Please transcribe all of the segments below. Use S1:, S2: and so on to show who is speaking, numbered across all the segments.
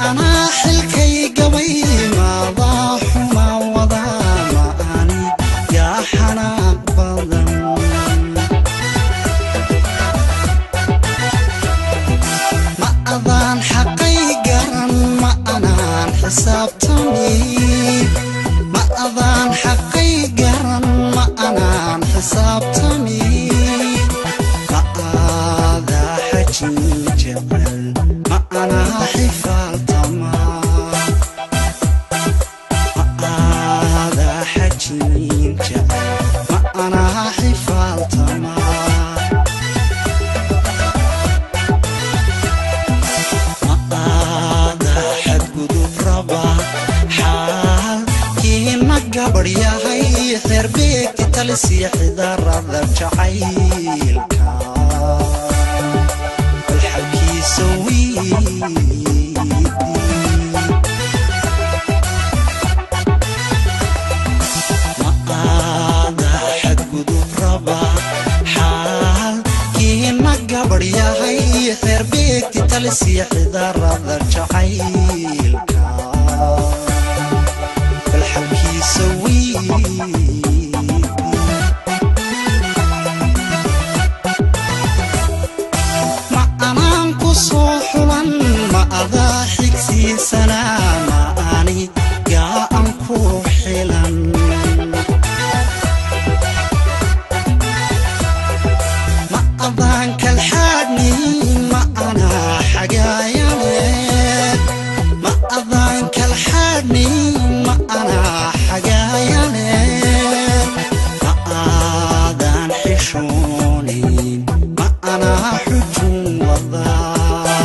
S1: anaa xilkay gabay maadaa xuma wadaa ma ani yaa xanaaq badan ma adaan xaqay garan ma anaan xisaabtami ma adaan xaqay garan ma anaan xisaabtami ma aadaa xajin jecel ma anaa xifaaltama ma aadaa xajin jecel ma anaa xifaaltama ma'aada xadgudub raba xaalkiina gabadh yahay xeerbeegti talisiya xidarada jacaylka balxalkiisa wiidi ma'aada xadgudub raba xaalkiina gabadh yahay xeerbeegti talisiya xidarada jacaylka balxalkiisa wiidi ma anaan ku soo xulan ma adaa xigsiisanaa ma ani gaa an ku xilan ma adaan kalxaadhni ma anaa xagaayane ma adaan kalxaadhni ma anaa xagaayane ma aadaan xishoonin ma anaa xujun wadaa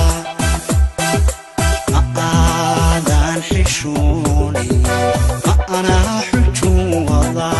S1: ma aadaan xishoonin ma anaa xujun wadaa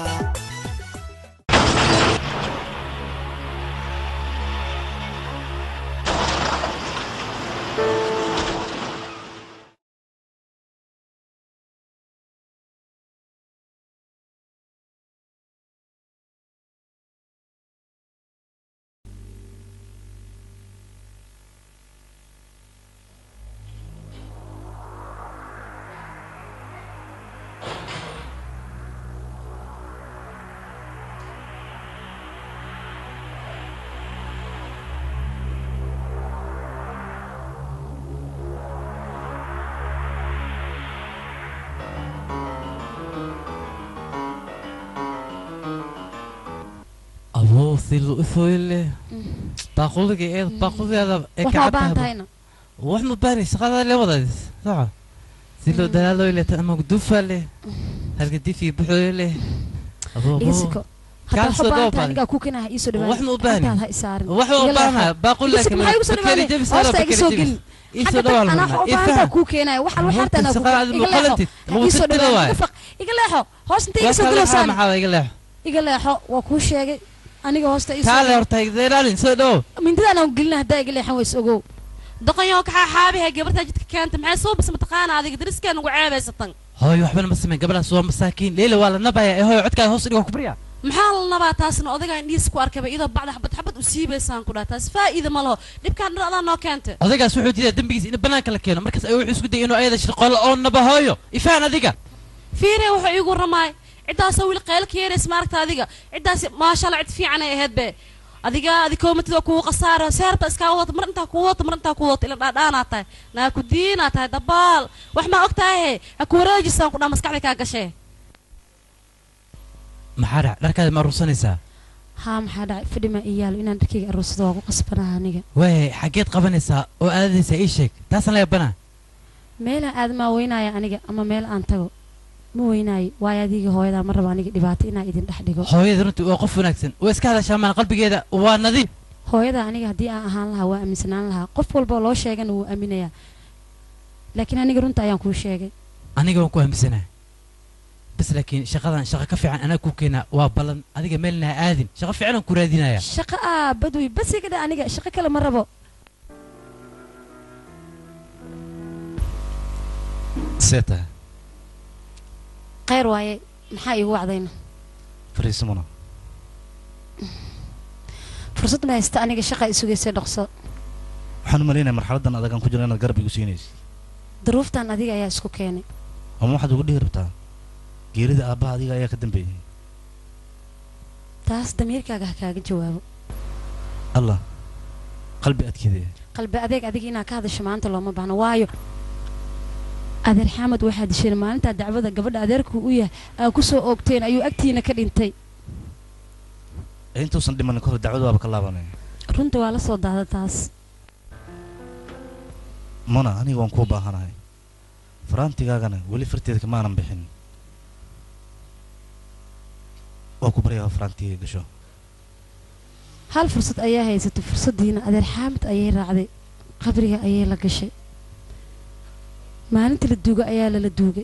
S2: abuu silu isoyle baaquliga eed baaquligeeda ee
S3: wax ma baahan
S2: kacabtahay
S3: tahayna
S2: wax ma baani shaqada le wadaadis soco silo dalaaloyle ama dufale halka difi buxoyle abuu
S3: iga
S2: abuu
S3: siko haddaa
S2: Kaan
S3: wax
S2: soo
S3: u baahan
S2: dhoof
S3: tahay
S2: baan.
S3: anigaa ku kinaha iisoo
S2: wax ma u baahni.
S3: gacantaada ha isaarin
S2: wax ma
S3: Iga
S2: baana
S3: leexo.
S2: baaquli
S3: Iga siko, maxaa igu soo
S2: bakeri
S3: dhawaanay?
S2: jebis
S3: hoosta iga soo gelin
S2: iso
S3: xagga
S2: dhawaal
S3: anaa wax u baahan tahay kuu keenaya waxaan wax harta anaa ku
S2: shaqada aad
S3: iga leexo
S2: muqalantid lagu
S3: iisoo
S2: tirtira
S3: dhawaanay
S2: waay
S3: iga faq iga leexo hoos inta iga
S2: waa
S3: soo
S2: kale
S3: galoosaan
S2: maxaa iga leexo
S3: iga leexo waa kuu sheegay aniga hoosta iisoo
S2: kaale horta igdeelaalin soo dhow
S3: mindidaan aan gelina haddaa iga leexan ways ogow
S4: doqonyow kaxaa xaabiha gabartaa jidka keenta maxay soo bas mataqaana adiga dariskeena ugu ceebaysatan
S2: hooyo waxbana ma samayn gabadhaas waa masaakiin leila waa la nabaya ee hooyo codkaada hoos dhiga ku barya
S4: maxaa la nabaa taasna odagaa indhihiis ku arkaba iyadoo bacda xabad xabad u siibaysaan ku dhaha taas faa'iida ma laho dhibkaan dhan adaa noo keenta
S2: odaygaas wuxuu diidaa dembigiisa in banaanka la keeno markaas ayuu wuxuu isku dayay inuu ayada shirqoolo oo naba hooyo ifaan adiga
S4: fiire wuxuu iigu ramaay ciddaasoo weli qaylo ka yeeraysa maaragta adiga ciddaasi maasha allah cid fiican ay ahayd be adiga adi koomatid waa kugu khasaaro seerta iskaa wadata mar intaa kugu wadata mar intaa kugu wadata ila dhaadhaanaa tahay naa ku diinaa tahay dabaal wax maa og tahay ha ku wareejisaan ku dhaha maskaxda kaa gashee
S2: maxaa dhac dharkaada ma aruursanaysaa
S3: haa maxaa dhacay fadhi maa ii yaalo inaan dharkayga aruursado waa ku qasbanaha aniga
S2: waayay xaggeed qabanaysaa oo aadaysaa ii sheeg taasaan la yabanaa
S3: meelaan aadamaa weynaya aniga ama meel aan tago ma weynaayo waayo adiga hooyadaa ma rabo aniga dhibaato inaa idin dhex dhigo
S2: hooyada runtii waa qof wanaagsan way iska hadashaa maan qalbigeeda waa nadiif
S3: hooyada aniga haddii aan ahaan lahaa waa aaminsanaan lahaa qof walba oo loo sheegana wuu aaminayaa laakiin aniga runta ayaan kuu sheegay
S2: aniga waan ku aaminsanaa bas laakiin shaqadan shaqo ka fiican anaa ku keenaa waa ballan adiga meelna ha aadin shaqo fiican aan ku raadinaya
S3: shaqo aa badwi bas iga dha aniga shaqo kale ma rabo
S5: see tahay
S3: khayr waaye maxaa iigu wacdayna
S5: fariisamuna
S3: fursad ma haysta aniga shaqa i sugaysay dhaqso
S5: waxaan u malaynaya marxaladdan adagaan ku jiro inaad garab igu siinaysid
S3: daruuftan adiga ayaa isku keenay
S5: ama waxaad ugu dhihi rabtaa geerida aabbaha adiga ayaa ka dambeeyey
S3: taas damiirkaaga ha kaaga jawaabo
S5: allah qalbi adkeedaya
S3: qalbi adeeg adiga inaad ka hadasho maanta looma baahno waayo adeer xamed waxaa disheen maalintaa dacwada gabadha adeerku u yahay aa ku soo oogteen ayuu agtiina ka dhintay
S5: ee intuusan dhimanin kahor dacwadu waaba ka laabanaya
S3: runta waa la soo daada taas
S5: muna aniga waan kuu baahanahay faraantigaagana weli farteeda kamaanan bixin waa ku baryaa faraantiga gasho
S3: hal fursad ayaa haysatay fursaddiina adeer xaamid ayay raacday qabriga ayay la gashay maalinta la duuga ayaa lala duugay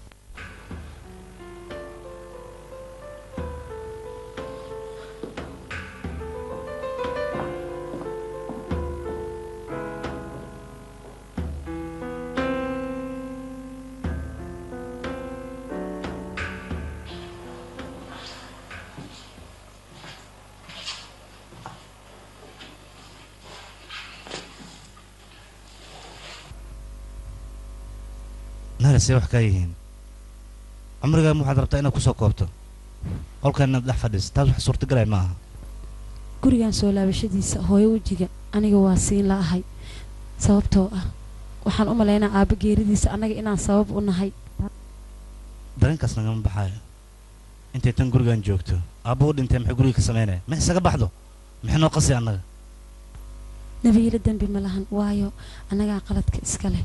S5: naga see wax kaa yihiin cumrigaama waxaad rabtaa inaad kusoo koobto qolkan inaad dhex fadhiis taas wax suurtagalay ma aha
S3: gurigan soo laabashadiisa hooyo wejiga aniga waa siin la ahay sababtoo ah waxaan u malaynaa aabba geeridiisa annaga inaan sabab u nahay
S5: dareenkaas nagama baxaayo intay tan gurigan joogto aabba u dhintay maxay guriga ka samaynaya ma isaga baxdo maxay noo qasi annaga
S3: nabiilo dembi ma lahan waayo annagaa qaladka iska leh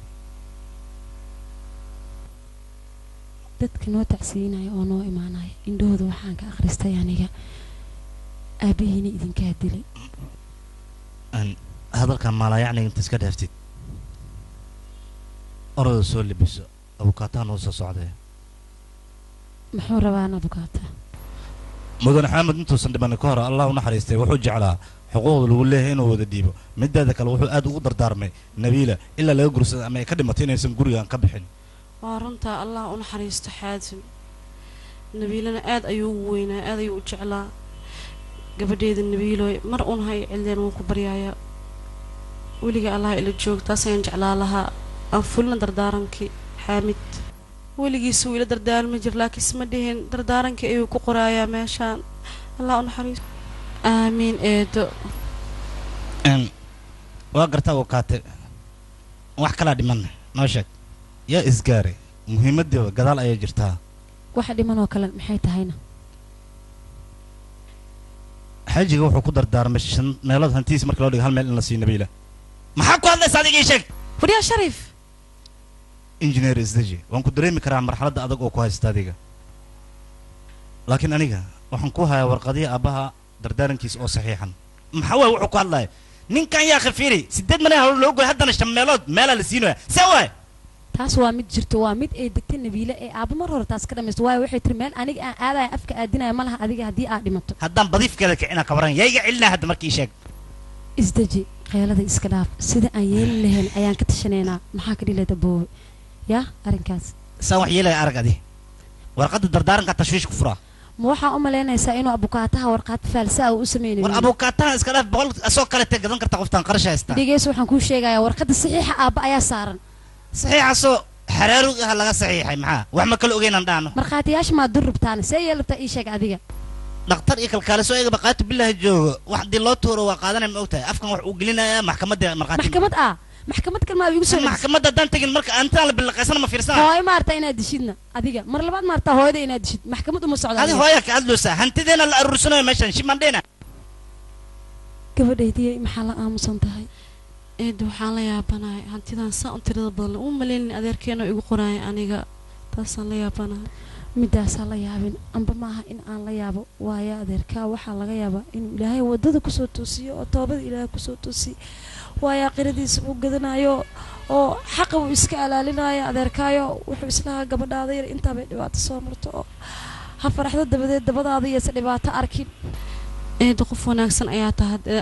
S3: dadka noo tacsiinaya oo noo imaanaya indhahooda waxaan ka akhristay aniga aabbihiina idinkaa dilay
S5: Aan hadalkan maalaayacniga inta iska dhaaftid orada soo libiso abukaataha noo soo socdee
S3: muxuu rabaa inaad ogaataa
S5: mudane xamed intuusan dhimanin ka hor allah u naxariistay wuxuu jeclaa xuquuqda lagu leeyahay inuu wada dhiibo mideeda kale wuxuu aad ugu dardaarmay nabiila ilaa laga gursada ama ay ka dhimatay inaysan gurigan ka bixin
S4: waa runtaa allah u naxariisto xaatim nabiilana aad ayuu ugu weynaa aad ayuu u jeclaa gabadheeda nabiilooy mar un hay cildeen waan ku baryaaya weliga allah ila joog taas ayaan jeclaa lahaa aan fulina dardaarankii xaamid weligiis wuu ila dardaarmi jir laakiinse ma dhihin dardaarankii ayuu ku qoraayaa meeshaan allah u naxariisto aamiin eedo
S5: Een, waa gartaa uu kaate wax kalaa dhiman noo sheeg yaa isgaaray muhiimaddiiba gadaal ayay jirtaa
S3: waxa dhiman oo kale maxay tahayna
S5: xaajiga wuxuu ku dardaarmay shan meelood hantiis marka loo dhigo hal meel in la siiyo nabiila maxaa ku hadlaysa adiga ii sheeg
S4: fadhiyaa shariif
S5: injineer isdeji waan ku dareemi karaa marxaladda adag oo ku haysta adiga laakiin aniga waxaan ku hayaa warqadihii aabbaha dardaarankiisa oo saxiixan maxaa waay wuxuu ku hadlaya ninkan yaa khafiiri sideed mane hawlo loo goy haddana shan meelood meelaa la siinaya see waay
S3: taas waa mid jirto waa mid ay degtay nabiile ee aabba mar hore taas ka dhamaysto waayo waxay tiri meel aniga aan aadaya afka aadinaya ma laha adiga haddii aad dhimato
S5: haddaan badiifkeeda kicina kabaran yaa iga celinaa hadda markii sheeg
S3: isdeji qeylada iska dhaaf sida aan yeeli lahayn ayaan ka tashanaynaa maxaa ka dhilada boowe yaa arrinkaas
S5: saan wax yeelaya arag adi warqadda dardaaranka tashwiish ku furaa
S3: ma waxaa u malaynaysaa inuu abukaataha warqaad faalsa ah u sameynayo
S5: war abukaataha iska dhaaf boqol asoo kalete gadan karta qoftaan qarash haystaa
S3: dhegeyso waxaan kuu sheegayaa warqadda saxiixa aabba ayaa saaran
S5: saxiixasoo xaraarug ah laga saxiixay maxaa wax ma kala ogeynan dhaano
S3: markhaatiyaasha maa dur rabtaana see yeel rabtaa ii sheeg adiga
S5: dhakhtar iyo kalkaaliso eega baqaatu bilaahi joogo wax haddii loo tuuro waa qaadanaya ma ogtahay afkan wax uu gelinayaa maxkamadda markhaati
S3: maxkamad ah maxkamad kalmaa igu soo celis
S5: maxkamadda haddaan tegin marka antaan la bilaqaysana ma fiirsana
S3: hooyo maarta inaad dishidna adiga mar labaad maarta hooyada inaad dishid maxkamad uma socda
S5: adi
S3: adiga.
S5: hooya ka adloosa hantideena la aruursanayo meeshan shimandheena
S3: gabadhaydii maxaa la aamusan tahay
S4: eedo waxaan la yaabanahay hantidan saa un tirada badan uma maleynin adeerkeena igu qoraaya aniga taasaan la yaabanahay
S3: midaasaa la yaabin amba maaha in aan la yaabo waayo adeerkaa waxaa laga yaabaa inuu ilaahay wadada kusoo toosiyo oo toobada ilaahay kusoo toosiyo waayo aqiradiisa uu gadanayo oo xaqa uu iska alaalinayo adeerkaayo wuxuu islahaa gabadhaada yar intaabay dhibaato soo marto oo ha faraxdo dabadeed dabadaada iyose dhibaato arkin
S4: eedo qof wanaagsan ayaa tahay dee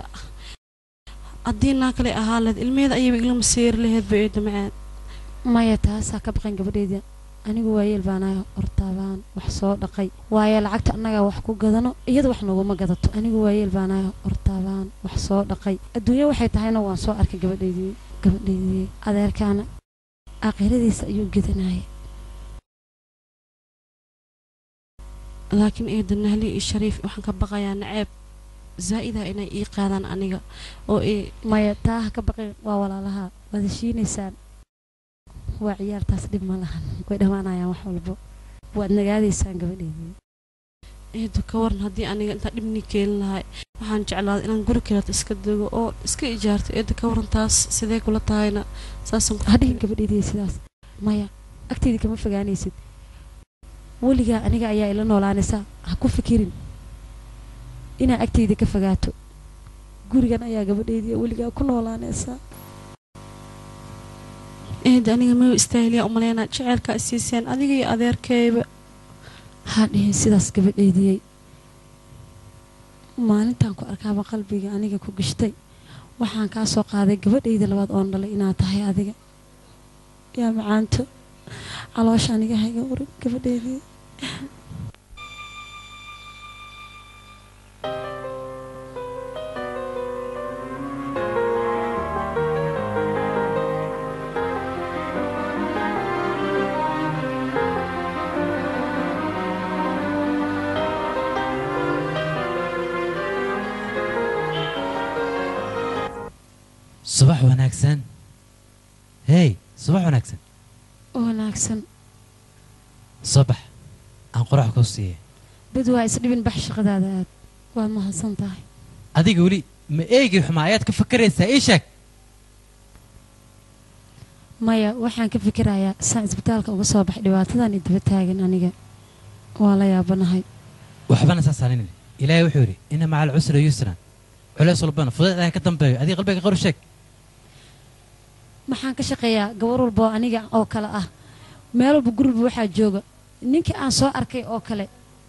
S4: haddii naa kale ahaa leed ilmeheeda ayayba igla maseeri laheedba eedo macaan
S3: maya taasaa ka baqan gabadheyda anigu waayeel baanahay hortaabaan wax soo dhaqay waayo lacagta annagaa wax ku gadano iyada wax noguma gadato anigu waayeel baanahay hortaabaan wax soo dhaqay adduunyo waxay tahayna waan soo arkay gabadheydii gabadheydii adeerkaana aakhiradiisa ayuu gedanaya
S4: laakiin eeda nahli iyo shariif waxaan ka baqayaa naceeb zaa'ida inay ii qaadaan aniga oo ii
S3: maya taa ha ka baqin waa walaalaha waad heshiinaysaan waa ciyaartaas dhib ma lahan way dhammaanayaan wax walbo waad nagaadaysaan gabadheedii
S4: eedo ka waran haddii aniga intaa dhibnii keelin lahay waxaan jeclaaday inaan guri kaleeto iska dego oo iska ijaarto eedo ka waran taas sidee kula tahayna saasaan ku
S3: hadhihin gabadheedii sidaas maya agteedii kama fogaanaysid weligaa aniga ayaa ila noolaanaysaa ha ku fikirin inaa agteyda ka fogaato gurigan ayaa gabadheedii weligaa ku noolaanaysaa
S4: eed aniga ma istaahiliya umaleynaa jaceylkaa isiiseen adiga iyo adeerkayba
S3: ha dhihin sidaas gabadheediyey maalintaan ku arkaaba qalbiga aniga ku gashtay waxaan kaa soo qaaday gabadhayda labaad oon dhalay inaad tahay adiga yaa macaanto caloosha aniga hayga urin gabadheedii
S2: subax wanaagsan hey subax wanaagsan
S3: wanaagsan
S2: soo bax aan qorax kuu siiye
S3: bad waa isdhibin bax shaqadaada aad waad mahadsan tahay
S2: adiga weli ma eegi xumaa ayaad ka fakaraysaa ii sheeg
S3: maya waxaan ka fikirayaa saan isbitaalka uga soo baxay dhibaatadan idaba taagan aniga waa la yaabanahay
S2: waxbana saas halinin ilaahay wuxuu yidhi ina maca alcusra yusran culays walbana fudayd ayaa ka dambeeyo adiga qalbiga qaru sheeg
S3: maxaan ka shaqeeyaa gabar walba oo aniga oo kale ah meel walba guriba waxaa jooga ninkii aan soo arkay oo kale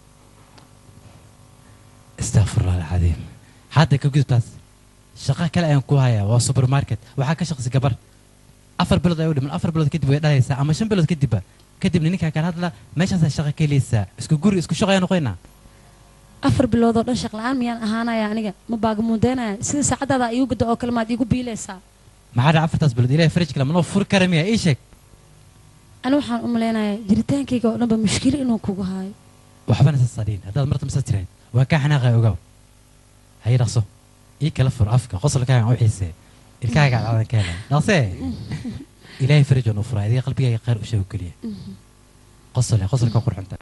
S2: astaqfirullah alcadiim hadda ka gudubtaas shaqo kale ayaan ku hayaa waa supermarket waxaa ka shaqsi gabar afar bilood ay u dhiman afar bilood kadib way dhalaysaa ama shan bilood kadibba kadibna ninkaa kale hadla meeshaasaa shaqo ka helaysaa isku guri isku shaqo ayaa noqoynaa
S3: afar bilood oo dhan shaq la-aan miyaan ahaanaya aniga ma baagamuudeynaya sida saacadaada iigu gado oo kale maad iigu biilaysaa
S2: maxaa dhaca afartaas bilood ilahay faraj kale manoo furi kara miya ii sheeg
S3: ani waxaan u malaynayaa jiritaankayga oo dhanba mushkilo inuu kugu haayo
S2: waxbana saas adhiin haddaad marta masaas tirahayd waa kaa xanaaqaya ogaw haye dhaqso ii kala fur afka qosolkaagan u xiisee ilkaaga cadcadan ka helay dhaqsee ilaahay faraj oo nuu furaa adiga qalbigaaga khayr u sheego keliya qosole qosolka qurxunta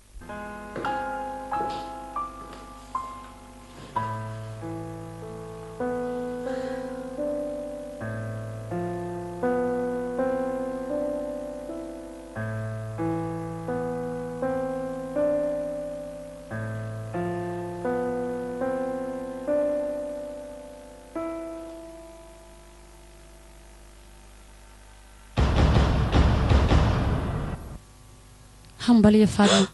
S3: hambaliyo faadma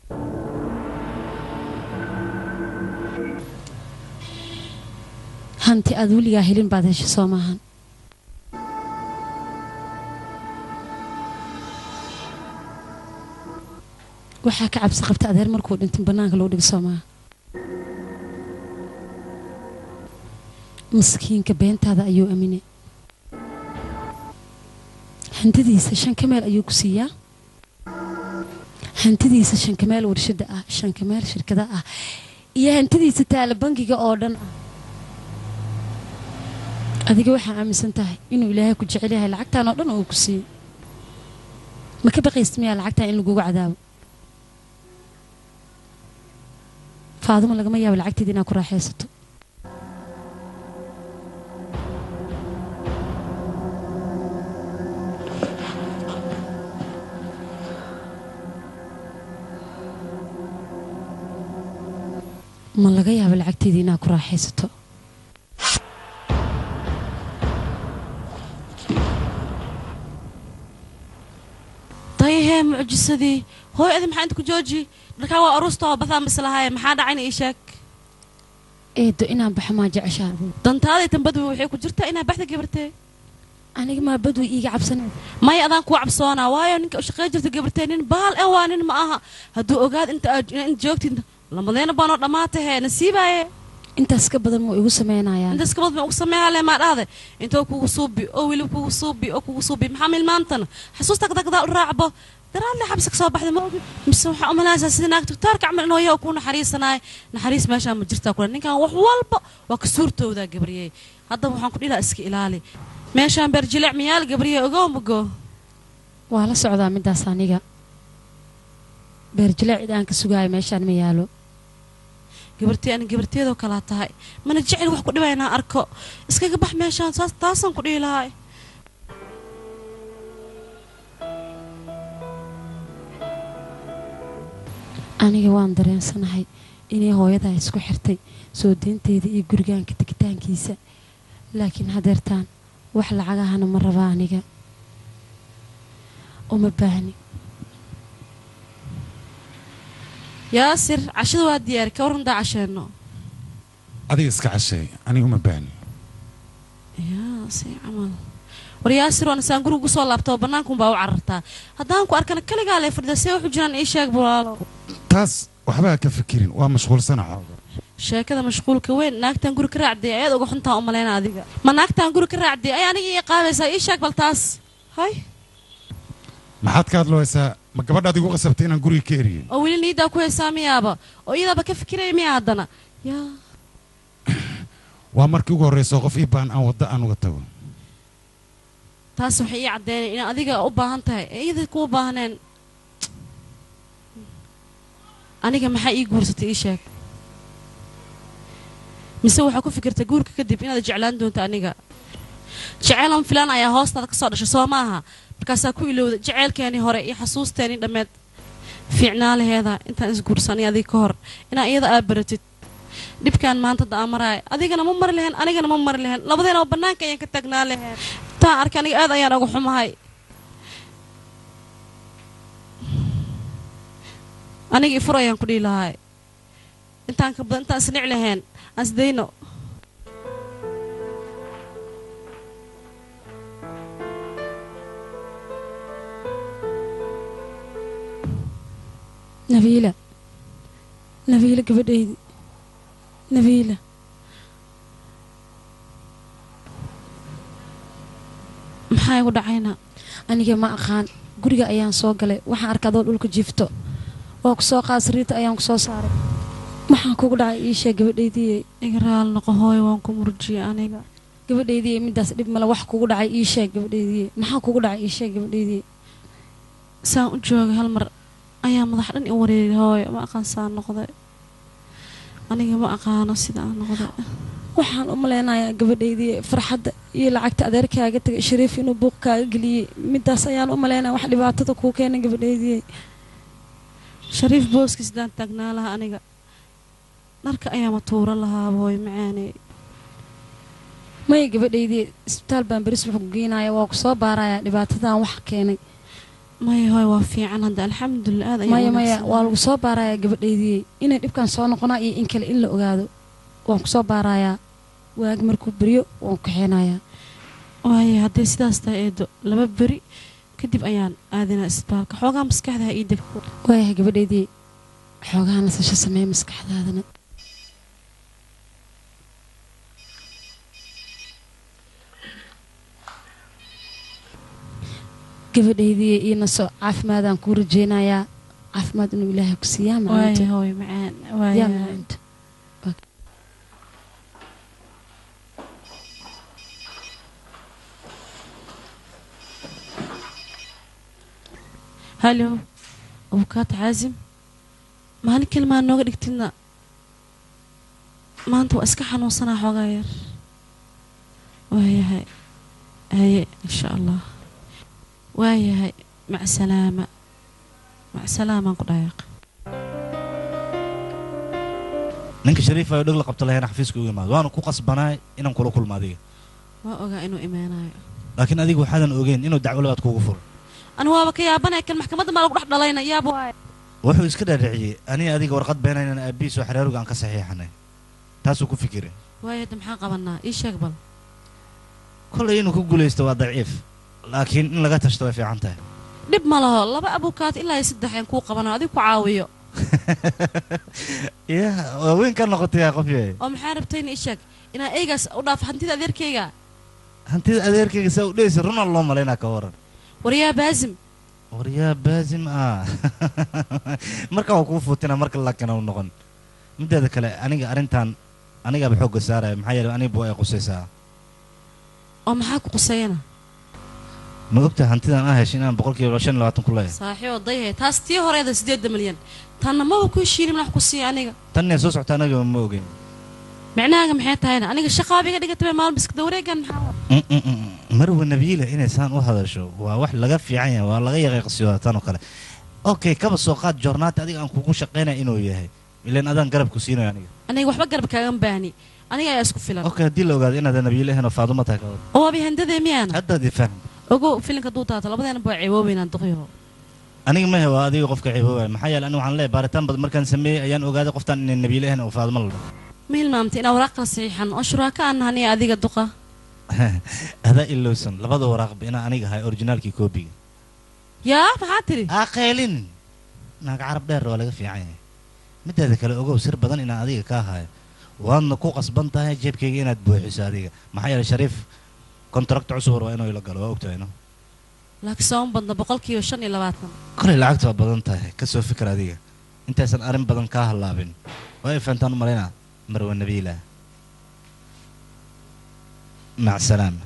S3: hanti aad weligaa helin baad heshay soo maahan waxaa ka cabsi qabta adeer markuu dhintin bannaanka lagu dhigo soo maaha maskiinka beentaada ayuu aaminay hantidiisa shan ka meel ayuu ku siiyaa hantidiisa shankameel warshada ah shankameel shirkada ah iyo hantidiisa taala bangiga oo dhan ah adiga waxaa aaminsan tahay inuu ilaahay ku jecel yahay lacagtan oo dhan uu ku siiyo ma ka baqaysta miyaa lacagtan in lagugu cadaabo faaduma lagama yaabo lacagteeda inaad ku raaxaysato ma laga yaabo lacagteedii inaad ku raaxaysato
S4: dayahee mucjisadii hooy adi maxaa inta ku jooji dharkaa waa aruusta oo bataan bislahaaye maxaa dhacayna ii sheeg
S3: eedo inaan baxo maa jeceshaada
S4: dantaadii tambadwi waxay ku jirtaa inaa baxda gabartee
S3: aniga maa badway iiga cabsanaysa
S4: maya adaan kuwa cabsoonaa waayo ninka u shaqey jirta gabartee nin baal e waa nin ma aha hadduu ogaad inta aad in joogtid lamadeena baanoo dhammaatahee nasiibaaye
S3: intaas ka badan muu igu sameynayaan
S4: intaas kabad ma ugu sameeyaa le maa dhahde intoo kugu suubi oo weliba kugu suubi oo kugu suubi maxaa milmaantana xasuusta kadagdaa u raacbo daraadle xabsi ka soo baxday ma ogid mise waxaa u malaynaysaa sida naagta doctoorka camal inuu yahay oo kuu naxariisanaay naxariis meeshaa ma jirtaa kule ninkan wax walba waa ka suurtoodaa gabriyey haddaba waxaan ku dhilaa iska ilaali meeshaan beerjilic miyaal gabriye ogow mago
S3: waa la socdaa midaas aniga beerjilaac cid aan ka sugaayo meeshaan ma yaalo
S4: gabartee ani gabarteedoo kalaa tahay mana jecel wax ku dhibaa inaan arko iskaga bax meeshaan saas taasaan ku dhihi lahay
S3: aniga waan dareensanahay inay hooyadaa isku xirtay soo deynteeda iyo gurigaanka tegitaankiisa laakiin hadeertaan wax lacagahana ma raba aniga uma baahni
S4: yaasir cashada waa diyaari ka waran daa casheenno
S6: adiga iska casheey aniga uma baahni
S4: yaa si camal war yaasir waan isaan guriga kusoo laabta oo bannaankunbaa u carartaa haddaan ku arkana kaligaa lee fadhida see waxu jiraan ii sheeg bulaalo
S6: taas waxbaa ka fikirin waa mashquulsana xooga
S4: sheekada mashquulka weyn naagtaan guri ka raacday ayaad uga xuntaa u malayna adiga ma naagtaan guri ka raacday ay aniga ii qaabaysaa ii sheeg bal taas hay
S6: maxaad ka hadlooysaa ma gabadhaad igu qasabtay inaan guriga ka eriyo
S4: oo weli niidaa ku haysaa miyaaba oo iyadaaba ka fikiraya miyaa haddana yaa
S6: waa markii ugu horraysa oo qof ii baahan aan wadda aan uga tago
S4: taas waxay ii caddeynay inaan adiga u baahan tahay ee iyada kuu baahneen aniga maxaa ii guursatay ii sheeg mise waxaa ku fikirtay guurka kadib inaad jeclaan doonto aniga jeceylan filaan ayaa hoostaada ka soo dhashay soo maaha markaasaa ku ilowda jeceylkeenii hore iyo xasuusteenii dhammeed fiicnaa laheeda intaan isguursanay adiga ka hor inaa iyada aa baratid dhibkaan maanta da maraay adigana ma mari lahayn anigana ma mari lahayn labadeena bannaanka ayaan ka taagnaa lahayn taan arkay aniga aad ayaan uga xumahay aniga ifur ayaan ku dhihi lahay intaan ka badan intaan isnic lahayn aan isdayno
S3: nabiila nabiila gabadhaydi nabiila
S4: maxaa igu dhacayna
S3: aniga ma aqaan guriga ayaan soo galay waxaan arkay adoo dhulka jiifto waa ku soo qaad sariirta ayaan ku soo saaray maxaan kugu dhacay ii sheeg gabadhaydii
S4: iga raal noqo hooy waan ku murjiyay aniga
S3: gabadhaydii midaas dhib male wax kugu dhacay ii sheeg gabadhaydii maxaa kugu dhacay ii sheeg gabadhaydii
S4: saan u joogay hal mar ayaa madax dhan i wareeri hooy ma aqaan saan noqday aniga ma aqaano sida aan noqday
S3: waxaan u malaynayaa gabadhaydii farxadda iyo lacagta adeerkaaga tagay shariif inuu buuq kaaga geliyey midaas ayaan u malaynaya wax dhibaatada kuu keenay gabadhaydii
S4: shariif booski sidaan taagnaa lahaa aniga dharka ayaama tuuro lahaa hooy macaaney
S3: maya gabadhaydii isbitaal baan beris wuxuu geynaya waa ku soo baarayaa dhibaatadan wax keenay
S4: maya hooy waa fiican hadda alxamdulilah aad ayaan
S3: maya maya
S4: wanaagsanaa.
S3: waa lagu soo baarayaa gabadhaydii inay dhibkan soo noqonaa iyo in kale in la ogaado waan ku soo baarayaa waagi markuu beryo waan ku kaxeynayaa
S4: waaye hadday sidaas tahay eedo laba beri kadib ayaan aadinaa isbitaalka xoogaa maskaxda ha ii degto
S3: waayahay gabadhaydii xoogaha nasasho sameeya maskaxdaadana gabadhaydii iyo naso caafimaadaan kuu rajeynayaa caafimaad inuu ilaahay ku siiyaa
S4: waaye
S3: macalinta
S4: hooy macaan
S3: yaa
S4: waaye
S3: macalinta
S4: halo abukaata caasim maalin kalimaa nooga dhigtidna maanta waa iska xanuunsanaa xoogaa yar waayahay haye insha allah waayahay mac salaama mac salaamaan ku dhayaaq
S5: ninka shariif ayo dhig la qabto lahayna xafiiska ugu imaado waana ku qasbanaay inaan kula kulmo adiga
S4: waa ogaa inuu imaanayo
S5: laakiin adiga waxaadan ogeyn inuu dacwo labaad kuugu furo
S4: ani waaba ka yaabanaya kan maxkamadda maa lagu dhex dhalayna yaab waaye
S5: wuxuu iska dhaadhiciyey aniga adiga warqad beenaynan aabihiis oo xeraaruga aan ka saxiixanay taasuu ku fikiray
S4: waaye hadda maxaan qabanaa ii sheeg bal
S5: kollay inuu ku guulaysto waa daciif laakiin in laga tashto way fiican tahay
S4: dhib ma laho laba abukaat ilaa iyo saddex aan kuu qabanayo adigu ku caawiyo
S5: ya waa weyn ka noqotay yaa qof yahay
S4: oo maxaa rabtay in isheeg inaa eegaas u dhaaf hantida adeerkayga
S5: hantida adeerkayga saa u dheysa runaa loo malaynaa ka waran
S4: waryaa baasim
S5: waryaa baasim ah marka waa kuu fuutina marka lakana u noqon mideeda kale aniga arrintan anigaaba xoogga saaraya maxaa yeelay aniga buu ay qusaysaa
S4: oo maxaa ku quseeyana
S5: ma ogta hantidan aa heshay inaan boqolkiiba shan iyo labaatan ku leeyahay
S4: saaxiib odayhe taas tii horeeda siddeedda milyan tanna maba ku heshiinin wax ku siiya aniga
S5: tan inay soo socota anaga ma ogeyn
S4: micnahaaga maxay tahayna aniga shaqaaba iga dhigatay maalin biskada wareegan maxaa wa-
S5: Mm, mm, mm, mm. marwa nabiila inay saan u hadasho waa wax laga fiican yahay waa laga yaqiiqsiyooda tan oo kale okay kaba soo qaad joornaati adiga aan kugu shaqaynaya inuu yahay ilan adaan garab ku siinayo aniga
S4: aniga waxba garab kaagan baahni aniga ayaa isku filan
S5: okay haddii la ogaado inaad nabiila ahayn oo faadumo tahay ka wada
S4: oo waaba handadee miyaana
S5: haddaad ifaham
S4: ogow filinka duu taato labadeena baa ceeboobeynaan duqyaho
S5: aniga mahe waa adiga qofka ciboobaya maxaa yeele aniga waxaan leeyahay baaritaan badan markaan sameeyey ayaan ogaaday qoftaan inay nabiila ahayn oo faadumo la dhaho
S4: ma hilmaamtay inaa waraaq kala saxiixan oo shuraaka aan nahaniya adiga duqa
S5: adaa ilowsan labada waraaqba inaa aniga ahay originaalkii koobiga
S4: yaa maxaa tiri
S5: aqeelin naaga carab dheer waa laga fiican yahay mideeda kale ogow sir badan inaan adiga ka ahayo waadna ku qasban tahay jeebkayga inaad buuxiso adiga maxaa yeelay shariif kontrakta cusub hor waa inuu ila galo waa ogtahay no
S4: laakiin sooma badna boqolkiiba shan iyo labaatan
S5: kolay lacagta waa badan tahay ka soo fikir adiga intaysan arrin badan kaa hallaabin waa ay fahantaan u malaynaa marwa nabiila mac salaama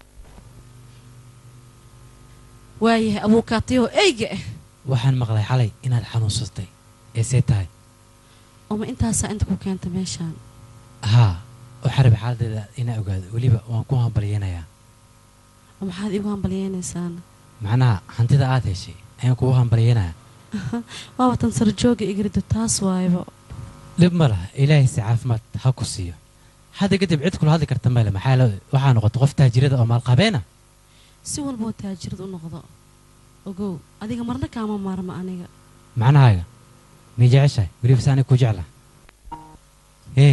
S4: waayahay abuukaatiyaho eyga ah
S2: waxaan maqlay xalay inaad xanuunsatay ee see tahay
S4: oma intaasaa inta ku keenta meeshaan
S2: haa waxaa rabay xaaladeeda inaa ogaado weliba waan ku hambalyeynayaa
S4: oo maxaad iigu hambalyeynaysaana
S2: macnaha hantida aad heshay ayaan kugu hambalyeynayaa
S4: waaba tan sarjooga igrido taas waayba
S2: dhib ma laha ilaahay si caafimaad ha ku siiyo hadda kadib cid kula hadli karta male maxaa la waxaa noqotay qof taajirada oo maalqabeena
S4: si walboo taajirad u noqdo ogow adiga marna kaama maarma aniga
S2: macnahaaga mii jeceshahay weliba se aniga ku jecla hey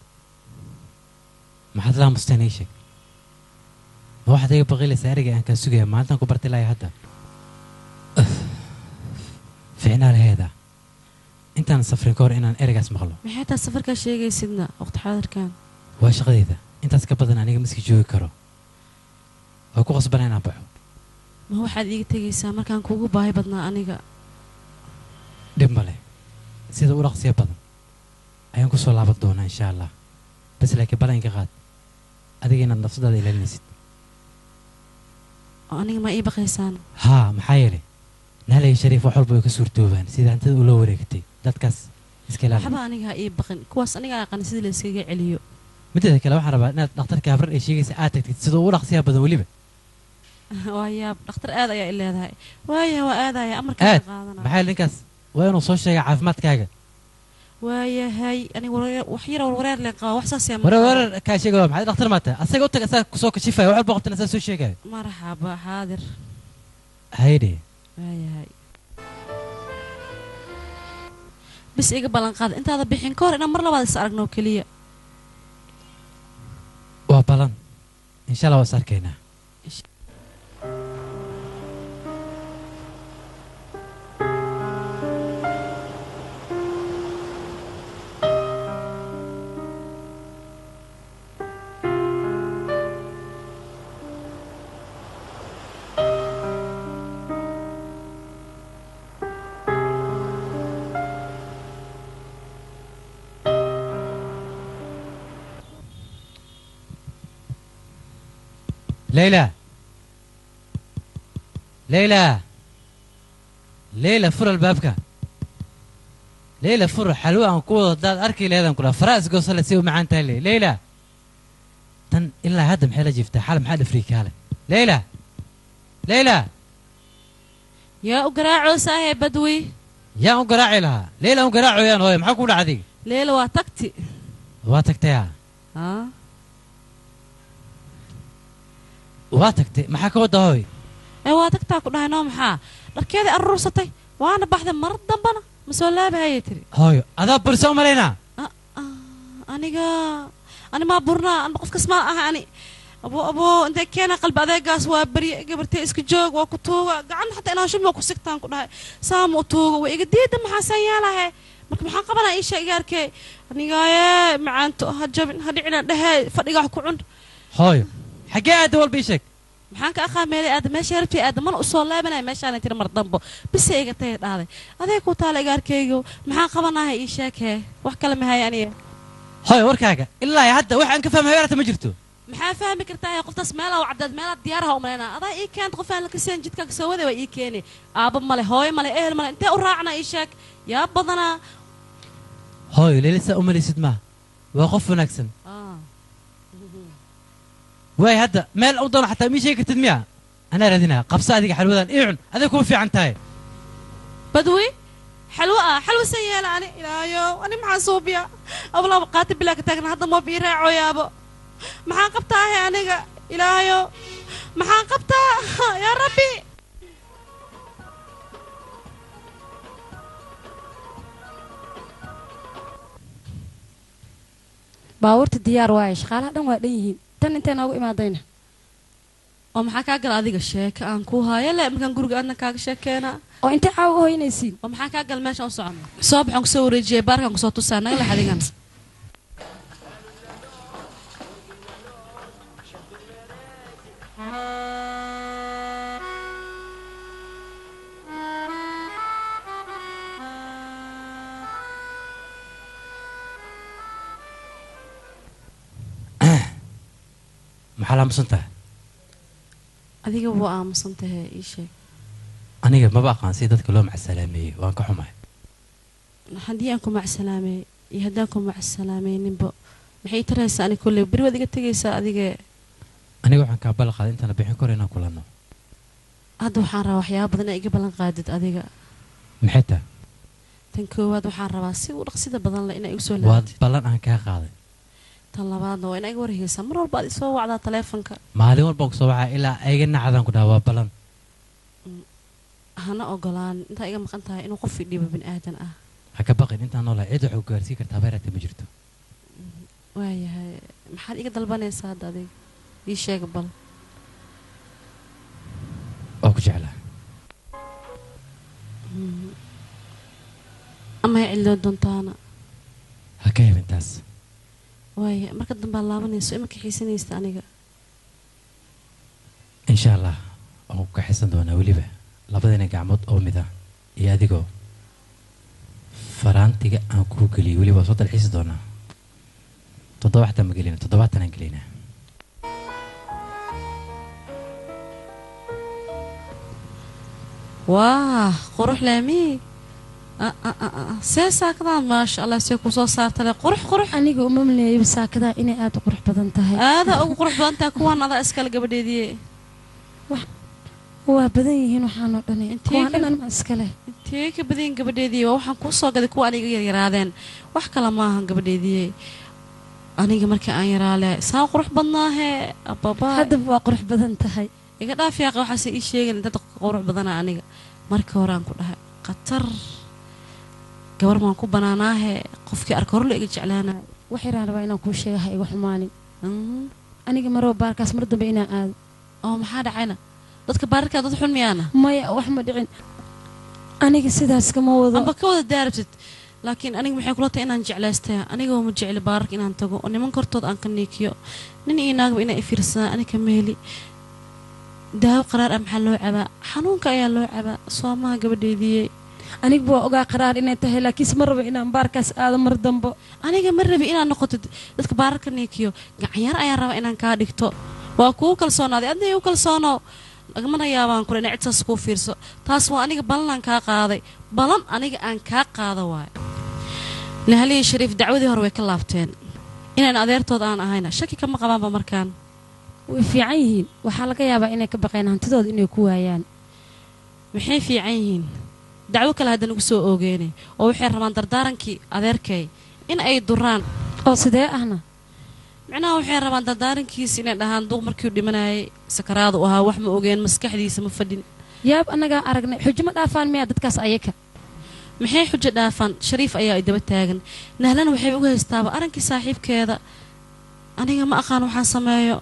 S2: maxaad laamusteen ii sheeg ma waxaad iga baqilaysaa ereyga aan kaa sugaya maalintan ku barti lahay hadda Uf. ficnaa laheeda intaan safrin ka hor inaan ereygaas maqlo
S4: maxay taa safarkaa sheegaysidna waqti xaadirkan
S2: waa shaqadeyda intaas ka badan aniga miski joogi karo waa ku qasbana inaan baxo
S4: ma waxaad iiga tegaysaa markaan kuugu baahi badnaa aniga
S2: dhib male sida u dhaqsiya badan ayaan ku soo laaban doonaa insha allah bas laakiin balanka qaad adiga inaad nafsadaada ilaalinaysid
S4: oo aniga ma ii baqaysaan
S2: haa maxaa yeelay naalay shariif wax walba way ka suurtoobaan sida hantida ula wareegtay dadkaas iska ilaali
S4: waxba aniga ha ii baqin kuwaas aniga aqaan sida la iskaga celiyo
S2: mideeda kale waxaan rabaa inaad dhakhtarka habrar ay sheegaysa aad tagtid sida ugu dhaqsiyaha badan weliba
S4: waa yaab dhakhtar aad ayaa i leedahay waaya waa aadaya amarkaa
S2: aad
S4: qaadana
S2: maxaa yeelay ninkaas waa inuu soo sheega caafimaadkaaga
S4: waayahay aniga wareer- wax yar warwareer leen qaba wax saas yaa
S2: warar warar kaa sheegaya maxay dhakhtar maata asaga u tag asaga kusoo kashifaya wax walba qabtana asaga soo sheegaya
S4: marxaba xaadir
S2: hayde
S4: waayahay bis iga ballan qaada intaada bixin ka hor inaan mar labaad is aragno oo keliya
S2: waa balan insha allah waa is arkaynaa ليلى ليلى ليلى فر البابك ليلى فر حلوة أن كوضة داد أركي لهذا كلها فراس قوصلة سيو معان تالي ليلى تن إلا هذا محل جفته حال محل فريك هذا ليلى ليلى
S4: yaa u garaaco saahe badwi
S2: يا أم قراعي لها ليلى أم قراعي يا نوي محاكو ولا عذيك
S4: leela waa tagti
S2: واتك يا
S4: haa
S2: واتك محاكو هوي
S4: ee waa tagtaa ku dhahay noo maxaa dharkeedii aruursatay waana baxday mar dambana ma soo laabahayay tiri
S2: هوي هذا برسو مالينا
S4: Ah, ah, aniga ani maa burnaa anba qofkas maa aha ani abo abo intay keena qalbi adeegaas waa barye gabartee iska joog waa ku tuuga gacan xataa inaan shubma ku sigtaan ku dhahay saama u tuuga waa iga diida maxaasaan yeelahe marka maxaan qabanaa isha igaarkee anigaaye macaanto ha jabin ha dhicina dhehe fadhigaa ku cun
S2: hooyo xaggee aada walba ii sheeg
S4: maxaan ka aqaameeday aada meesha rabtay aada mana usoo laabanaya meeshaana tiri mar dambo bise iga taya dhaaday adee ku taala igaarkeygo maxaan qabanahay ii sheekee wax kale mahaya aniga
S2: hooyo warkaaga ilaa iyo hadda waxaan ka fahmay habeerta ma jirto
S4: maxaa fahmi kartaa qoftaas meelaa wacdaad meelaa diyaaraha umalayna adaa ii keenta qof aan la kaseen jidkaa kasoo waday waa ii keeni aaba male hooyo male ehel male intee u raacna ii sheeg yaa badanaa
S2: hooyo leelisaa u malaysid maaha waa qof wanaagsan waay hadda meel u doono xataa mii sheegi kartid miya anaa raadinaya qabsa adiga xalwadan ii cun aday kuma fiican tahay
S4: badwi xalwo ah xalwo san yeela ani ilaayo ani maxaa suubiya ablaba qaati bilaa ka taagna hadda moob ii raacoyaabo maxaan qabtaa he aniga ilaayo maxaan qabtaa yaa rabbi
S3: baabuurta diyaar waaye shaqaalaha dhan waa dhan yihiin tan intay noogu imaadayna
S4: oo maxaa kaa gala adiga sheeka aan ku haayo le markaan guriga aadna kaaga sheekeena
S3: oo intay caawa u hoynaysiin
S4: oo maxaa kaa gala meeshaan u socono soo baxaan kusoo wareejiyay baarkaan kusoo tusaa naga lex adigan
S2: maxaa la aamusan tahay
S4: adiga waa aamusan tahay ii sheeg
S2: aniga maba aqaan si dadka loo macasalaameeyey waan ka xumahay
S4: haddii aan ku macsalaamey iyo haddaan ku macsalaamayninba maxay taraysaa ani kolley beri waad iga tegaysaa adigee
S2: aniga waxaan kaa ballan qaaday intaan la bixin karo inaan kulanno
S4: hadda waxaan rabaa waxyaaba badan inaa iga ballan qaadid adiga
S2: maxay tahay
S4: tan koowaad waxaan rabaa si u dhaqsida badan leh inaa igu soo
S2: waa
S4: laabatid
S2: ballan aan kaa qaaday
S4: tan labaadna waa inaa iga warheysaa mar walba aad isoo wacdaa taleefonka
S2: maalin walbaan kusoo wacaa ilaa ayga nacdaan ku dhaha waa ballan
S4: hana ogolaan intaa iga maqan tahay inuu qof idhibo bini aadan ah
S2: ha ka baqin intaan noolahay cid waxuu gaarsiin kartaa habeerata ma jirto
S4: waayahay maxaad iga dalbanaysaa hadda adiga ii sheega bal
S2: waa ku jeclaa
S4: ama hay cilloo doontaana
S2: ha ka hebin taas
S4: waaya marka dambaad laabanayso imanka xiisanaysta aniga
S2: insha allah waan ku kaxaysan doonaa weliba labadina gacmood oo mid ah iyo adigoo faraantiga aan kuu geliyay weliba waa soo dalxiisi doonaa toddobaatan ma gelina toddobaatan aan gelinaa
S4: waa qurux laamii see saakadaan maasha allah see kusoo saartale qurux qurux
S3: aniga uma maleeyay saakadaa inay aada u qurux badan tahay
S4: aada ugu qurux badan tahay kuwaan adaa iskale gabadheediye
S3: waa badan yihiin waxaanoo dhani
S4: Intee
S3: kuwaan
S4: ka-
S3: dhan anma iskale
S4: intee ka badayin gabadheediye waa waxaan kuu soo gaday kuwa aniga yaryaraadeen wax kale maahan gabadheediye aniga markii aan yaraale saa qurux badnaahee ababa
S3: haddaba waa qurux badan tahay
S4: iga dhaaf yaaqa waxaase ii sheegan dad qurux badana aniga markii hore aan ku dhahay khatar gabar maan ku banaanaahe qofkii arka horle iga jeclaanayo
S3: waxiraan rabaa inaan kuu sheega ha iga xumaanin
S4: Mm.
S3: aniga maroo baarkaas mar dambe inaan aado
S4: oo maxaa dhacayna dadka baararkaa dad xun miyaana
S3: maya wax ma dhicin aniga sidaas kama wado
S4: amba ka wada daarabtid laakiin aniga maxay kula tahay inaan jeclaystay aniga ma jecli baararka inaan tago oo nimanka hortood aan ka niikiyo nin iyo naagba inay ifiirsadaan aniga meeli daawo qaraar ah maxaa loo cabaa xanuunka ayaa loo cabaa soomaha gabadheediyey
S3: anigba waa ogaa qaraar inay tahay laakiinse ma rabo inaan baarkaas aado mar dambo
S4: aniga ma rabi inaad noqotid dadka baararka niikiyo gacanyar ayaan rabaa inaan kaa dhigto waa kuu kalsoonaaday adna igu kalsoono lagamana yaabaan kule inay cidtaas kuu fiirso taas waa aniga ballanaan kaa qaaday ballan aniga aan kaa qaada waayo nahaliya shariif dacwadii hore way ka laabteen inaan adeertood aan ahayna shaki kama qabaanba markaan
S3: way fiican yihiin waxaa laga yaabaa inay ka baqeen hantidooda inay ku waayaan
S4: maxay fiican yihiin dacwo kale haddan ugu soo oogeene oo waxay rabaan dardaarankii adeerkay in ay duraan
S3: oo sidee ahna
S4: micnaha waxay rabaan dardaarankiisa inay dhahaan duuq markiu dhimanayay sakaraadu ahaa wax ma ogeen maskaxdiisa ma fadhin
S3: yaab annagaa aragnay xujo ma dhaafaan miyaa dadkaas ayaka
S4: maxay xujo dhaafaan shariif ayaa ay daba taagan nahlana waxay uga haystaaba arankii saaxiibkeeda aniga ma aqaan waxaan sameeyo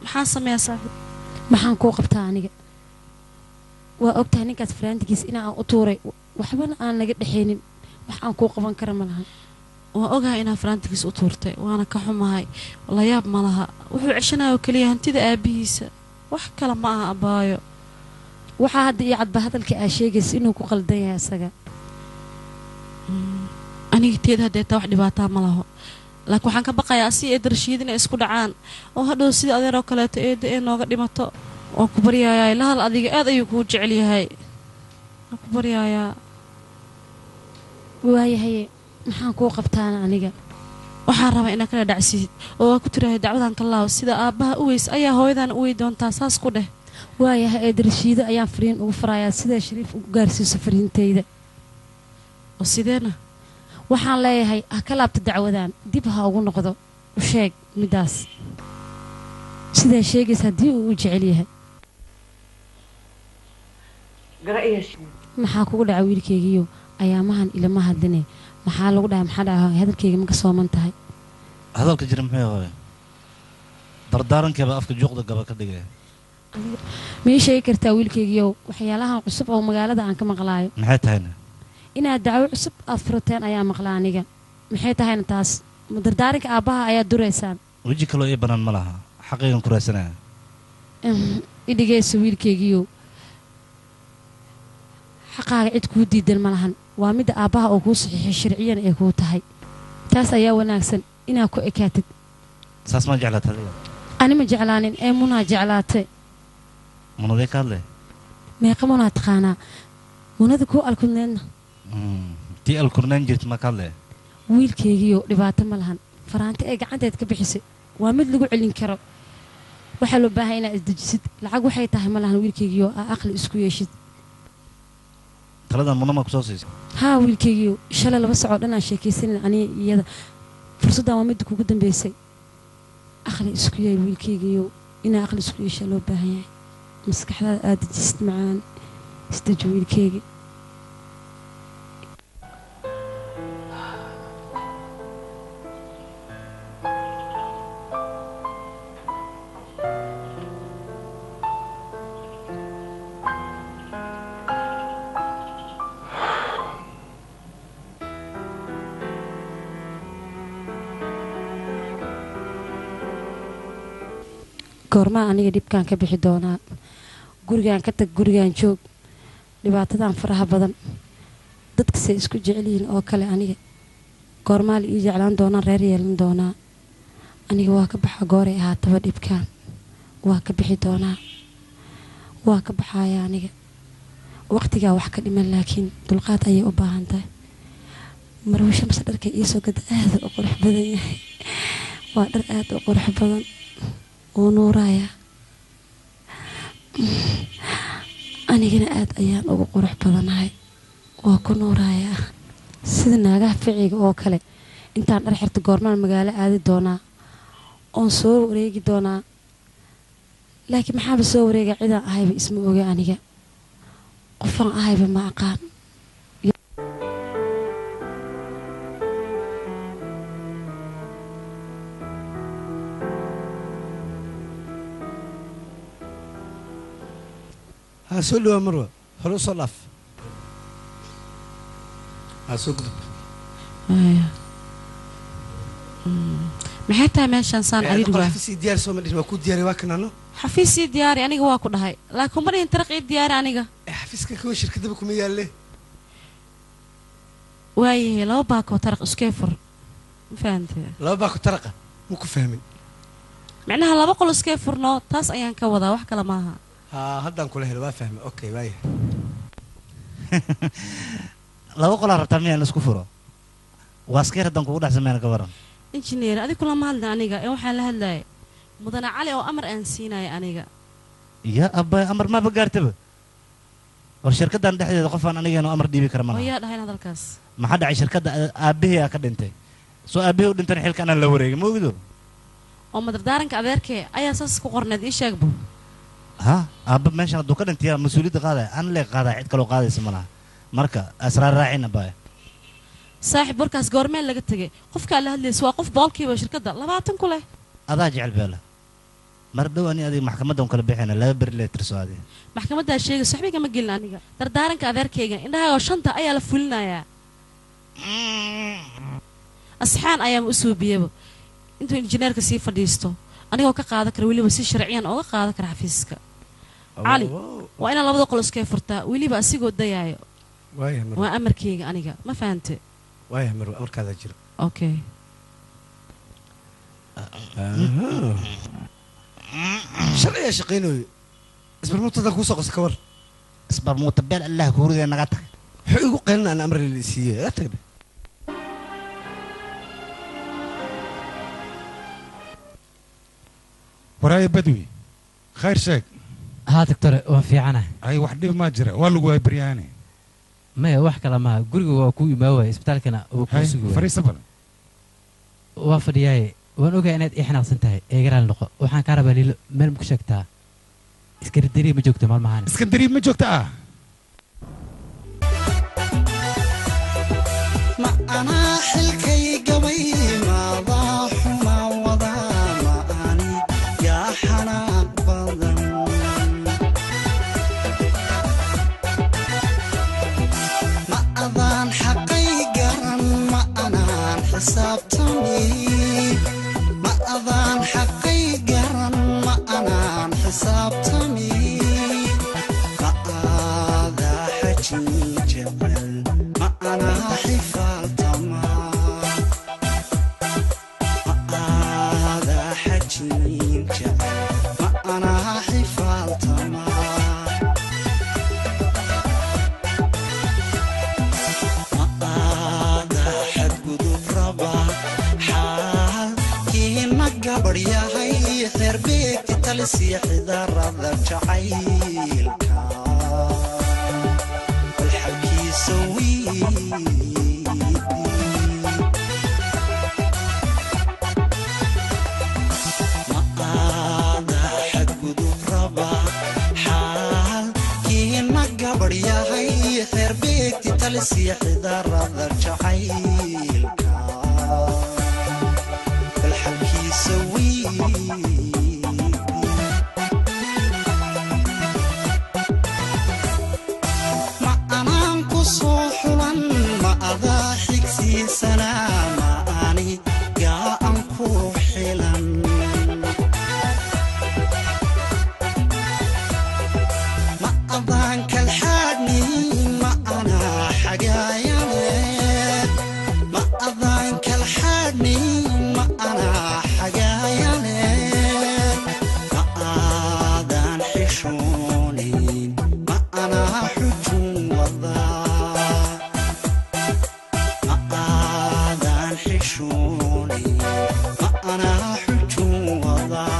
S4: maxaan sameeyaa saaxiib
S3: maxaan kuu qabtaa aniga waa ogtahay ninkaas faraantigiis inaan u tuuray waxbana aan naga dhexaynin wax aan kuu qaban kara ma lahan
S4: waan ogahay inaa faraantigiis u tuurtay waana ka xumahay layaab ma laha wuxuu ceshanaya oo keliya hantida aabihiisa wax kale ma aha abaayo
S3: waxaa hadda iyo cadba hadalka aa sheegaysa inuu ku qaldan yahay isaga
S4: aniga teeda hadeetaa wax dhibaataa ma laho laakiin waxaan ka baqayaa si eeda rashiid inay isku dhacaan oo hadhow sida adeeroo kaleeto eeda ee nooga dhimato waan ku baryayaa lahal adiga aad ayuu kuu jecel yahay waan ku baryayaa
S3: waayahaye maxaan kuu qabtaana aniga
S4: waxaan rabaa inaad kala dhacsiid oo waa ku tirahay dacwadan ka laaw sida aabbaha u weys ayaa hooyadan u wey doontaa saas ku dheh
S3: waayahay eeda rashiido ayaan fariin ugu farayaa sidaa shariif ugu gaarsiiso fariintayda
S4: oo sideena
S3: waxaan leeyahay ha ka laabta dacwadan dib ha ugu noqdo u sheeg middaas sidaa sheegaysa haddii uu u jecel yahay maxaa kugu dhaca wiilkaygiiyo ayaamahan ilama hadline maxaa lagu dhahay maxaa dhaca hadalkayga ma ka sooman tahay
S5: hadalka jira muxuu hooye dardaarankeeba afka juuqda gaba ka dhigaya
S3: ma ii sheegi kartaa wiilkaygiiyow waxyaalahan cusub oo magaalada aan ka maqlaayo
S5: maxay tahayna
S3: inaad dacwo cusub aad furateen ayaa maqla aniga maxay tahayna taas ma dardaaranka aabbaha ayaad duraysaan
S5: weji kaloo ii bannaan ma laha xaqaygan ku raadsanaya
S3: i dhigayso wiilkaygiiyow xaqaaga cid kuu diidan ma lahan waa midda aabbaha oo kuu saxiixay sharciyan ay kuu tahay taas ayaa wanaagsan inaad ku ekaatid
S5: saas ma jeclaata adiga
S3: ani ma jeclaanin ee munaa jeclaatay
S5: munadee ka hadle
S3: meeqa munaa taqaanaa munada kuu alkudneedna
S5: tii alkurnayn jirta ma ka hadle
S3: wiilkaygiiyo dhibaato ma lahan faraanti ay gacanteed ka bixisay waa mid lagu celin karo waxaa loo baahay inaad isdejisid lacag waxay tahay ma lahan wiilkaygiiyo aa aqli isku yeeshid
S5: taladan muna ma kusoo siisay
S3: haa wiilkaygiiyo shalay laba sacoo dhan aan sheekaysanin aniga iyada fursaddan waa midda kugu dambaysay aqli isku yeel wiilkaygiiyo inaa aqli isku yeeshaa loo baahan yahay maskaxdaada aad dejisid macaan isdeji wiilkaygi goormaa aniga dhibkaan ka bixi doonaa gurigaan ka tag gurigaan joog dhibaatadan faraha badan dadkasay isku jecel yihiin oo kale aniga goormaa la ii jeclaan doonaa reer yeelan doonaa aniga waa ka baxa gooray ahaataba dhibkaan waa ka bixi doonaa waa ka baxaya aniga waqtigaa wax ka dhiman laakiin dulqaad ayay u baahan tahay marwisho mase dharka iisoo gada aada u qurux badan yahay waa dhar aada u qurux badan uu nuuraya anigana aada ayaan ugu qurux badanahay waa ku nuurayaa sida naagaha ficiga oo kale intaan dhar xirta goormaan magaalo aadi doonaa oon soo wareegi doonaa laakiin maxaaba soo wareega cidaan ahayba isma oga aniga qofaan ahayba ma aqaan
S7: ها soo dhawaa marwa hore usoo dhaaf haa soo gudub
S4: maxay tahay meeshaan saan cariiri waa
S7: xafiisii diyaar soo ma dhihin waa kuu diyaariy waa kanano
S4: xafiisii diyaari aniga waa ku dhahay laakiin uma dhihin taraq ii diyaari aniga
S7: ee xafiiska kuwa shirkadaba kuma yaalle
S4: waayahay laba baakoo taraq iskee fur ma fahantee
S7: laba baa ku taraqa ma ku fahmin
S4: micnaha laba qol iskee furno taas ayaan ka wadaa wax kale maaha
S7: haa haddaan kula helo waa fahmay okay waaya
S5: laba qolaa rabtaa miyaan isku furo waaskeer haddaan kugu dhex sameyn ka waran
S4: injineer adi kulama hadlin aniga ee waxaan la hadlayay mudane cali oo amar aan siinaya aniga
S5: ya abba amar maaba gaartaba war shirkaddan dhexdeeda qofaan anigeenu amar dhiibi kara
S4: oo
S5: malaha
S4: yaa dhahayn hadalkaas
S5: maxaa dhacay shirkadda aabbihii aa ka dhintay soo aabbihii u dhintana xilka anaan la wareegin ma ogido
S4: oo madardaaranka adeerkee ayaa saas ku qorneed ii sheegbu
S5: ha aabba meeshan hadduu ka dhintaya mas-uuliyadda qaadaya aan lee qaadaya cid kaloo qaadaysa ma laha marka asraar raacin abbaaya
S4: saaxiib warkaas goormeen laga tegay qofkaa la hadlaysa waa qof boolkiiba shirkadda labaatan ku leh
S5: adaa jecel beela mar dhow ani adiga maxkamaddan kala bixina laba beri lee tirso adi
S4: maxkamaddaa sheegayso waxba igama gelin aniga dardaaranka adeerkayga indhahaaga oo shanta ayaa la fulinayaa asxaan ayaama u suubiyaba intuu injineerka sii fadhiisto anigoo ka qaadan kara weliba si sharciyan ooga qaadan kara xafiiska cali waa inaan labada qol iskee furtaa weliba asigoo dayaayo
S7: waaya marwa
S4: waa amarkayga aniga ma fahante
S7: waaya marwa amarkaadaa jira
S4: okay
S7: sharciyaa shaqaynayo isbarmuutadan kuusoo qosa ka war
S5: isbarmuuta beel allah kuuridee naga tag
S7: wuxuu igu qeylina aan amri la siiye aa tagna
S6: waraaye badwi khayr sheeg
S2: haa doctore waan fiicana
S6: ay wax dhib maa jira waa lagu waabaryaane
S2: maya wax kale maaha guriga waa kuu imaa waaya isbitaalkana waa kuu sugi waaya
S6: fariisa bal
S2: waa fadhiyaaye waan ogaa inaad ii xanaaqsan tahay eegaraal noqo waxaan kaa rabaa liilo meel ma ku sheegtaa iskaridari ma joogto maalmahaan
S6: iskandariib ma joogta ah
S1: ma anaa xilkay gabay maadaa xumaa wadaa ma ani yaa xanaaq badan ma adaan xaqay garan ma anaan xisaabtami ma adaan xaqay garan ma anaan xisaabtami ma aadaa xajin jecel ma anaa xifaaltama ma aadaa xajin jecel ma anaa xifaaltama ma aadaa xadgudub raba xaalkiina gabadh yahay xeerbeegti talisiya xidarada jacaylka balxabkiisa wiidi ma aadaa xadgudub raba xaalkiina gabadh yahay xeerbeegti talisiya xidarada jacaylka balxabkiisa wiidi ma anaan ku soo xulan ma adaa xigsiisanaa ma ani gaa an ku xilan ma adaan kalxaadhnin ma anaa xagaayane ma adaan kalxaadhnin ma anaa xagaayane ma aadaan xishoonin ma anaa xujun wadaa ma aadaan xishoonin ma anaa xujun wadaa